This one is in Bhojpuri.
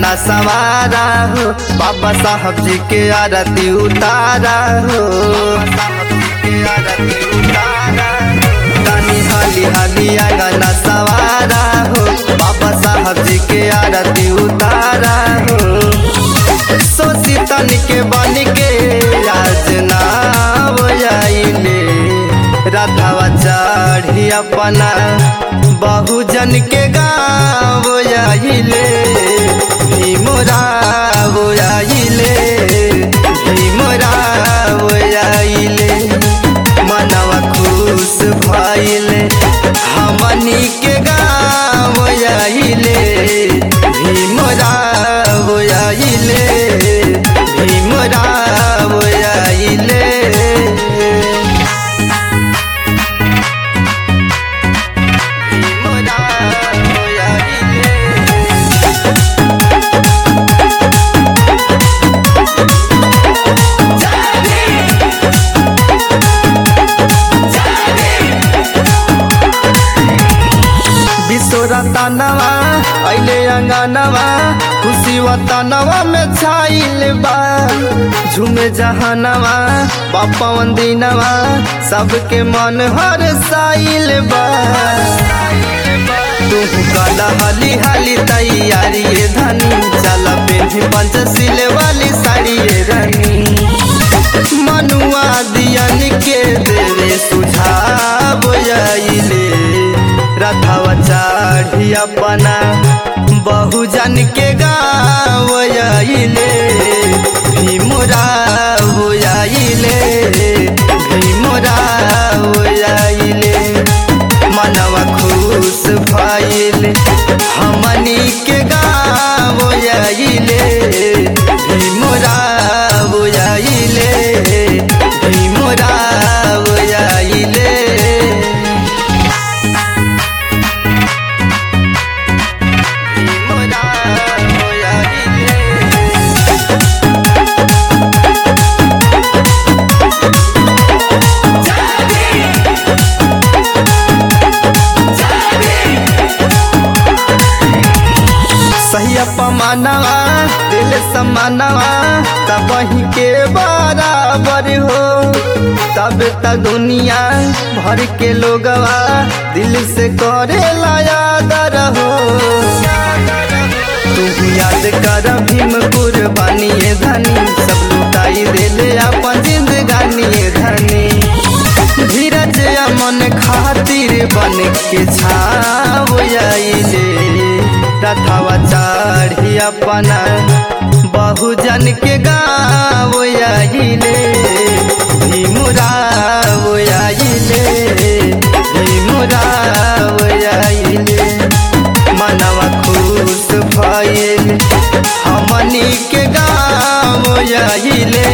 अंगना सवारा हो बाबा साहब जी के आरती उतारा हो तनी हाली हाली अंगना सवारा हो बाबा साहब जी के आरती उतारा हो सोची तन के बन के आज नाव आइले राधावा चढ़ी अपना बहुजन के गाँव आइले भीमराव आइले भीमराव आइले मनवा खुश भइले हमनी के गाँव आइले भीमराव आइले भीमराव आइले विश्वरतनवा अइले अंगनवा खुशी वतनवा में छाइल बा झूमे जहानवा पापवन दिनवा सबके मन हर साइल बा तू कला हाली हाली तैयारी ये धनी चल पेन्ही पंचशील वाली साड़ी ये रानी मनुआ दियन के देवे सुझाव आइले रथवा चढ़ी अपना बहुजन के गाँव आइले भीमराव आइले भीमराव आइले मनवा खुश भइले हमनी के गाँव आइले भीमराव आइले भीमराव आइले सहिया पमानवा दिल समानवा तब वही के बराबर हो तब त दुनिया भर के लोगवा दिल से करे याद हो तू याद कर भीम कुर्बानी ये धनी सब लुटाई देले अपन जिंदगानी ये धनी धीरज अमन खातिर बन के छाव आइले रथवा चढ़ी अपना बहुजन के गाँव आइले भीमराव आइले भीमराव आइले मनवा खुश भइल हमनी के गाँव आइले